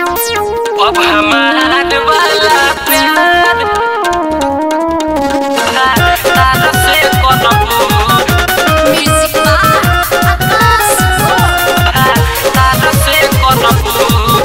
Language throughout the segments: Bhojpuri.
अब हमार वाला प्यार तारा से करबू Music by Akas तारा से करबू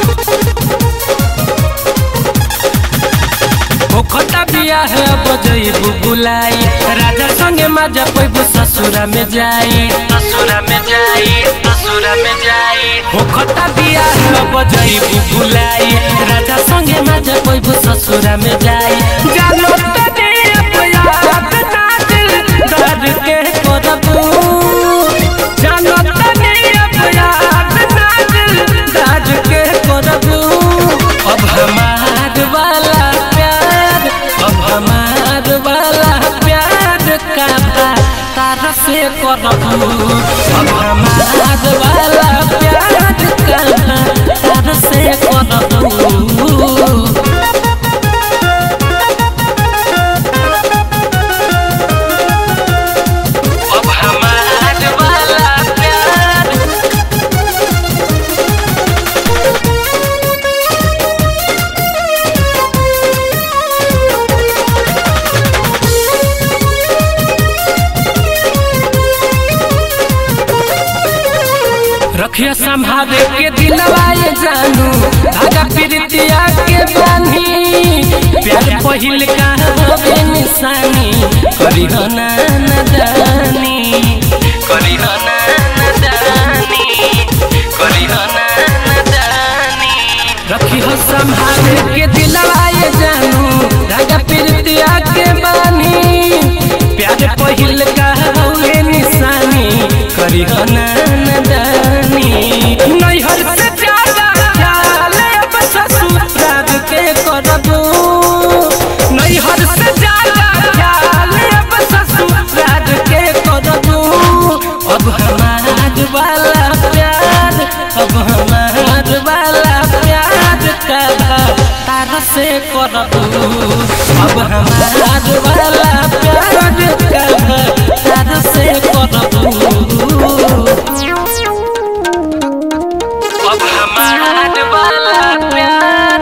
ओखता बिया है बजैबू बुलाई राजा संगे मजा पैबू ससुरा में जाई ससुरा में जाई ससुरा में जाई ओखता बिया है बजैबू बुलाई राजा संगे मजा पैबू ससुरा में जाई जानो तने अपयात ना दिल दर्द के करबू जानो तने अपयात ना दिल दर्द के करबू अब हमार वाला प्यार अब हमार वाला प्यार का तारा से करबू अब हमार वाला प्यार का तारा से करबू अब हमार वाला प्यार रखिया संभाले के दिलवाए जानू धागा प्रीतिया के बानी प्यार पहिल का होवे निशानी करी हो ना नदानी करी हो ना नदानी करी हो ना नदानी रखी हो संभाले के दिलवाए जानू धागा प्रीतिया के बानी प्यार पहिल का होवे निशानी करी हो ना नदानी नैहर से ज्यादा ख्याल अब ससुराल के करबू नैहर से ज्यादा ख्याल अब ससुराल के करबू अब हमार वाला प्यार अब हमार वाला प्यार का तारा से करबू अब हमार वाला प्यार का तारा से करबू अब हमार वाला प्यार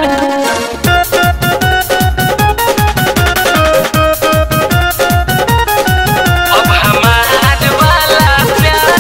अब हमार वाला प्यार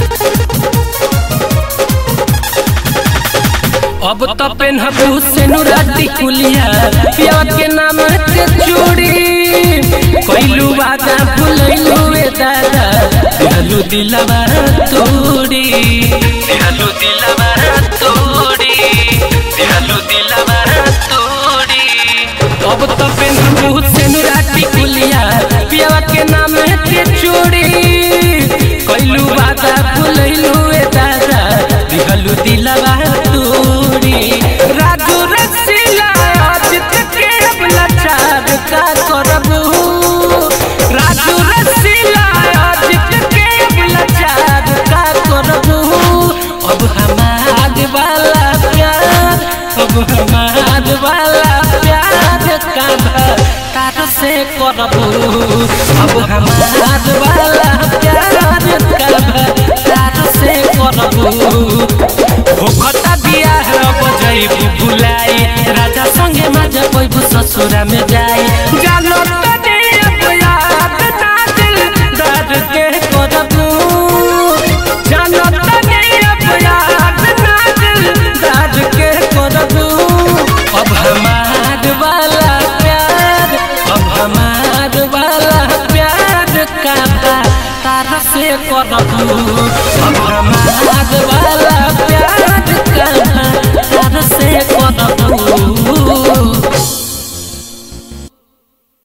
अब तो पेनहबू से नुराती कुलिया पिया के नाम के चूड़ी कैलू वादा भुलैलू ए दादा दिहलू दिलवा तोड़ी दिहलू दिलवा तोड़ी दिहलू दिलवा तोड़ी अब तो पेनहबू से नुराती कुलिया पिया के नाम के चूड़ी कैलू वादा भुलैलू ए दादा दिहलू दिलवा तोड़ी राजू रसीला अजित के अब लाचार का करबू राजू रसीला अजित के अब लाचार का करबू अब हमार वाला प्यार अब हमार वाला प्यार का तार से करबू अब हमार वाला प्यार का तार से करबू होखता बिया है बजैबू बुलाई राजा संगे मजा पैबू ससुरा में जाई जानो तने अब याद ना दिल दर्द के करबू जानो तने अब याद ना दिल दर्द के करबू अब हमार वाला प्यार अब हमार वाला प्यार का तारा से करबू अब हमार वाला